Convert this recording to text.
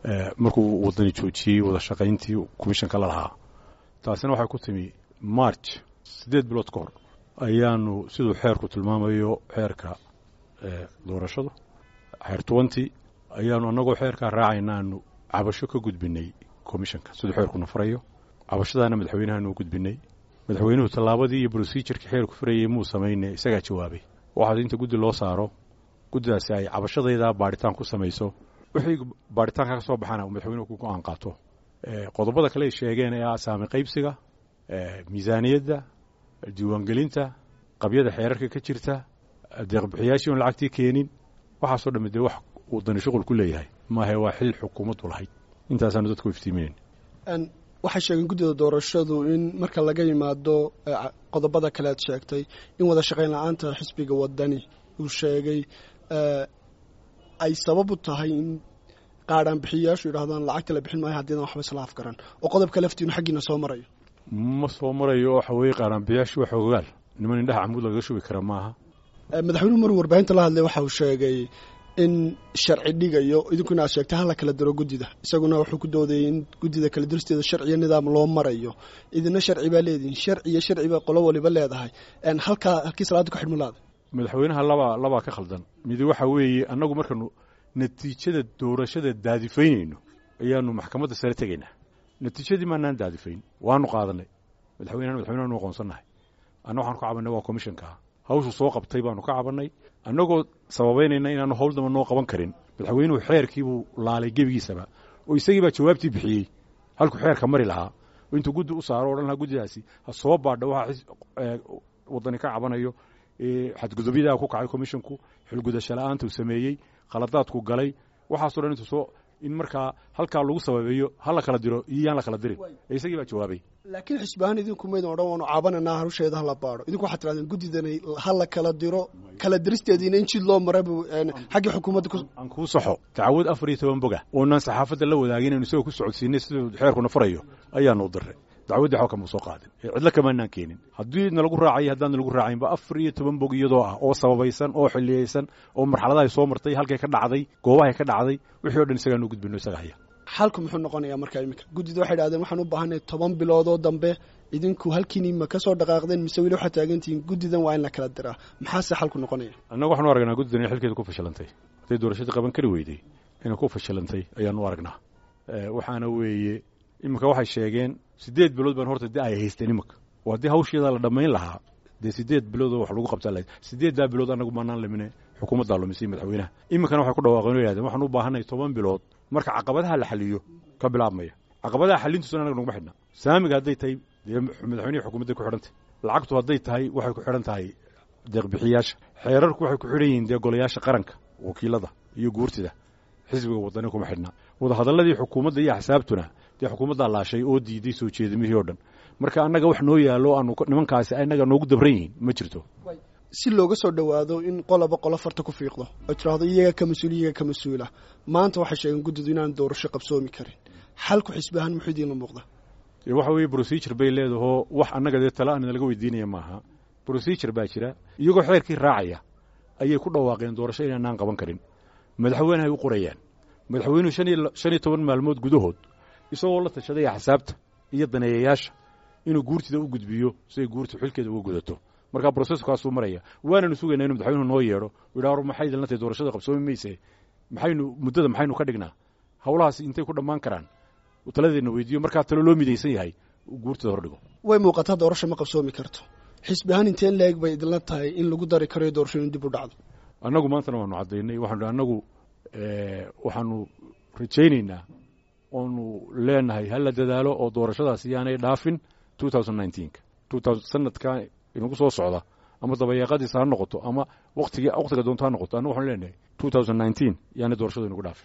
markuu wadani joojiyey wada shaqayntii commishanka la lahaa taasina waxay ku timi march siddeed bilood ka hor ayaanu siduu xeerku tilmaamayo xeerka doorashada xeer twenty ayaanu annagoo xeerkaa raacaynaanu cabasho ka gudbinay commishanka siduu xeerkuna farayo cabashadaana madaxweynahaanu u gudbinay madaxweynuhu tallaabadii iyo brosijurkii xeerku farayey muu samayne isagaa jawaabay waxaad inta guddi loo saaro guddidaasi ay cabashadaydaa baadhitaan ku samayso wixii baadhitaanka ka soo baxana madaxweynuhu ku go-aan qaato qodobada kale ay sheegeen ee ah saami qaybsiga miisaaniyadda diiwaangelinta qabyada xeerarka ka jirta deeqbixiyaashii oon lacagtii keenin waxaasoo dhamme dee wax uu dani shuqul ku leeyahay maahe waa xil xukuumaddu lahayd intaasaanu dadku iftiiminayn waxay sheegeen guddida doorashadu in marka laga yimaado qodobada kale aad sheegtay in wada shaqayn la-aanta xisbiga wadani uu sheegay ay sabab u tahay in qaadhaan bixiyayaashu yidhahdaan lacagta la bixin maayo haddiidan waxba isla afgaran oo qodobka laftiinu xaggiina soo marayo ma soo marayo waxa weeye qaadhaanbixiyaashu waa xoogaal niman indhaha camuud lagaga shubi kara maaha madaxweynuhu maruu warbaahinta la hadlay waxa uu sheegay in sharci dhigayo idinkuna aad sheegtay hala kala diro guddida isaguna wuxuu ku doodayay in guddida kala diristeeda sharciyo nidaam loo marayo idina sharci baa leedihin sharci iyo sharci baa qolo waliba leedahay halkaa halkii salaada ku xidhmu laada madaxweynaha labaa labaa ka khaldan midi waxa weeye annagu markaanu natiijada doorashada daadifaynayno ayaanu maxkamadda sare tegaynaa natiijadii maanaan daadifayn waanu qaadanay madaxweynehana madaxweynaanu aqoonsannahay anna waxaanu ka cabanay waa commishanka hawshu soo qabtay baanu ka cabannay annagoo sababaynayna inaanu hawl damba noo qaban karin madaxweynuhu xeerkiibuu laalay gebigiisaba oo isagii baa jawaabtii bixiyey halkuu xeerka mari lahaa oo intuu guddi u saaro o dhan lahaa guddidaasi ha soo baadha waxa waddani ka cabanayo xadgudubyadaa ku kacay commishanku xilgudasho la-aanta uu sameeyey khaladaadku galay waxaaso dhan intuu soo in markaa halkaa lagu sababeeyo ha la kala diro iyo yaan la kala dirin ee isagii baa jawaabay laakiin xisbahaan idinku maydin odhan waanu caabananaa hawsheeda hala baadho idinku waxaad tirahdeen guddidani ha la kala diro kala diristeediina in jid loo marabu xaggii xukuumadda aan kuu saxo tacawud afar iyo toban boga oonaan saxaafadda la wadaagin inu isagoo ku socodsiinay siduu xeerkuna farayo ayaanu u diray dacwaddii xoo kamuu soo qaadin cidlo kamaanaan keenin haddii nalagu raacay haddaan nalagu raacaynba afar iyo toban bog iyadoo ah oo sababaysan oo xiliyeysan oo marxaladahay soo martay halkay ka dhacday goobahay ka dhacday wixii o dhan isagaanu gudbino isaga haya xalku muxuu noqonayaa markaa iminka guddida waxay dhahdeen waxaan u baahanay toban biloodoo dambe idinku halkiini ma ka soo dhaqaaqdeen mise weli waxaad taagantihiin guddidan waa in la kala diraa maxaase xalku noqonaya annagu waxaanu aragnaa guddidan inay xilkeeda ku fashilantay hadday doorashadii qaban kari weyday inay ku fashilantay ayaanu aragnaa waxaana weeye iminka waxay sheegeen siddeed bilood baan horta de ay haysteen iminka oo haddii hawsheeda la dhammayn lahaa dee siddeed biloodoo wax lagu qabtaa lahayd siddeeddaa bilood annagu maanaan lamine xukuumaddaa lumisay madaxweynaha iminkana waxay ku dhawaaqeen o yahdeen waxaan u baahanay toban bilood marka caqabadaha la xaliyo ka bilaabmaya caqabadaha xalintuusuna anaga naguma xidhna saamiga hadday tahay dee madaxweynihi xukuumadday ku xidhantay lacagtu hadday tahay waxay ku xidhan tahay deeqbixiyaasha xeerarku waxay ku xidhan yihiin dee golayaasha qaranka wakiilada iyo guurtida xisbiga wadani kuma xidhna wadahadalladii xukuumadda iyo axsaabtuna dee xukuumaddaa laashay oo diiday soo jeedimihii oo dhan marka annaga wax noo yaallo aanu nimankaasi annaga noogu dabran yihiin ma jirto si looga soo dhowaado in qoloba qolo farta ku fiiqdo oo tiraahdo iyaga ka mas-uul iyaga ka mas-uula maanta waxay sheegeen guddidu inaan doorasho qabsoomi karin xalku xisbi ahaan muxuu idiinla muuqda waxa weeye procedure bay leedahoo wax annaga dee tala aan laga weydiinaya maaha procedure baa jira iyagoo xeerkii raacaya ayay ku dhawaaqeen doorasho inaanaan qaban karin madaxweynehay u qorayaan madaxweynuhu shan iyo toban maalmood gudahood isagoo la tashaday axsaabta iyo daneeyayaasha inuu guurtida u gudbiyo siday guurtu xilkeeda uga gudato markaa broseskaasuu maraya waananu sugaynaa inu madaxweynuhu noo yeedho yidhaha war maxay idinla tahay doorashada qabsoomi mayse maxaynu muddada maxaynu ka dhignaa hawlahaas intay ku dhammaan karaan taladeedna weydiiyo markaa talo loo midaysan yahay guurtida hordhigo way muuqataa doorasho ma qabsoomi karto xisbi ahaan inteen leeg bay idinla tahay in lagu dari karayo doorasho in dib u dhacdo annagu maantana waanu caddaynay waxaanu annagu waxaanu rajaynaynaa oonu leenahay hala dadaalo oo doorashadaas yaanay dhaafin sanadka inagu soo socda ama dabayaaqadiisa ha noqoto ama watiga waqtiga doonto ha noqoto annagu waxanu leenahay yaanay doorashadu inagu dhaafin